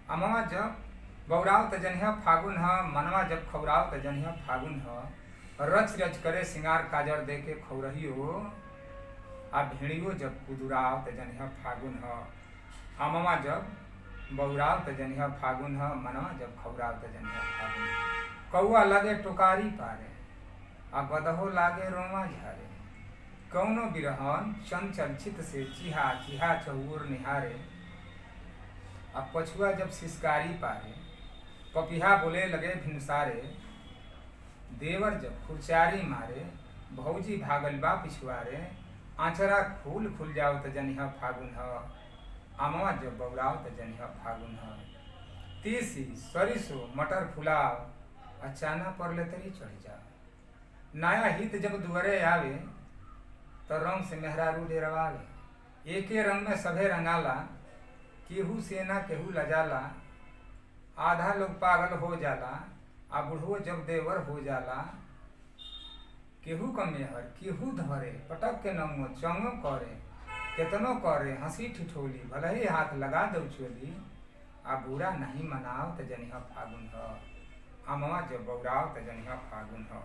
अमवा जब बौराव त जनिह फागुन ह मनवा जब खौराव त जनिह फागुन ह रच रच करे सिंगार काजर दे के खौरहियो आ भेड़ियो जब कुदुराव त जनिह फागुन ह अमवा जब बौराव त जनिह फागुन ह मनवा जब खौराव त जनिह फागुन कौआ लगे टोकारी पारे आ गदहो लागे रोमा झारे कौनो बिरहन चंचल चित से चिहा चिहा चहुर निहारे आ पछुआ जब सिसकारी पारे पपिहा बोले लगे भिनसारे देवर जब खुरचारी मारे भौजी भागल बा पिछुआरे आंचरा फूल खुल जाओ त जनिह फागुन ह अमवा जब बौराव त जनिह फागुन ह तीसी सरिसो मटर फुलाव अचाना पर ले तरी चढ़ जाओ नया हित जब दुअरे आवे तो रंग से मेहरारू डेरवावे एके रंग में सभे रंगाला केहू सेना केहू लजाला आधा लोग पागल हो जाला आ बुढ़ो जब देवर हो जाला केहू क मेहर केहू धरे पटक के नमो चंगो करे केतनो करे हंसी ठिठोली भले ही हाथ लगा दो चोली आ बुरा नहीं मनाओ त जनिह फागुन ह अमवा जब बौराव त जनिह फागुन ह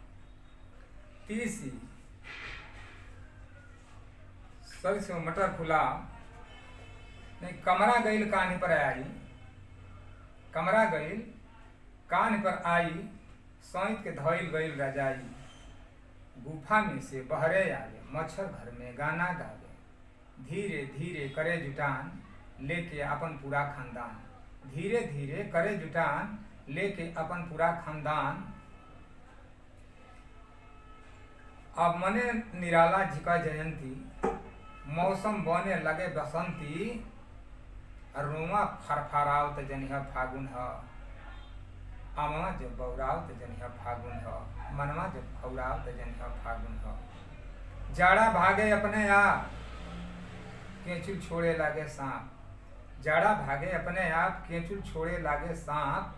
तीसी सरसों मटर फुला नहीं कमरा गईल कान पर आई कमरा गईल कान पर आई सैत के धइल गईल रजाई गुफा में से बहरे आवे मच्छर घर में गाना गावे धीरे धीरे करे जुटान लेके अपन पूरा खानदान धीरे धीरे करे जुटान लेके अपन पूरा खानदान अब मने निराला झिका जयंती मौसम बने लगे बसंती रोमा फरफराव त जनिह फागुन ह अमवा जब बौराव त जनिह फागुन ह मनवा जब खौराव त जनिह फागुन ह जाड़ा भागे अपने आप केचुल छोड़े लागे सांप जाड़ा भागे अपने आप केचुल छोड़े लागे सांप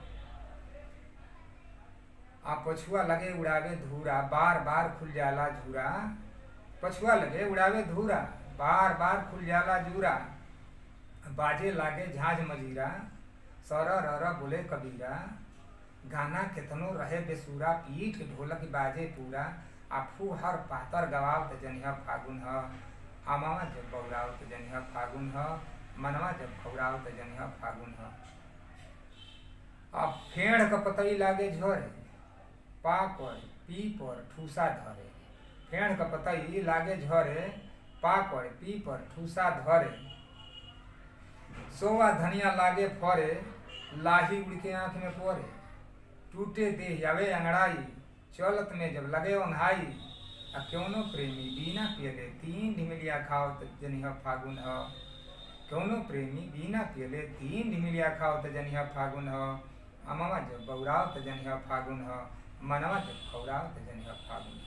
आ पछुआ लगे उड़ावे धूरा बार बार खुल जाला झूरा पछुआ लगे उड़ावे धूरा बार बार खुल जाला जूरा बाजे लागे झांझ मजीरा सर रर बोले कबीरा गाना केतनो रहे बेसुरा पीठ ढोलक बाजे पूरा आ फूहर पातर गवाव त जनिह फागुन ह अमावा जब बौराव त जनिह फागुन ह मनवा जब खौराव त जनिह फागुन ह अब फेड़ क पतई लागे झरे पाकर पीपर ठूसा धरे फेड़ क पतई लागे झरे पाकर पीपर ठूसा धरे सोवा धनिया लागे फरे लाही उड़ के आंख में पोरे टूटे देह आवे अंगड़ाई चलत में जब लगे ओंघाई आ क्योनो प्रेमी बिना पियले तीन ढिमिलिया खाओ त जनिह फागुन ह क्योनो प्रेमी बिना पियले तीन ढिमिलिया खाओ त जनिह फागुन ह अमवा जब बौराव त जनिह फागुन ह मनवा जब खौराव त जनिह फागुन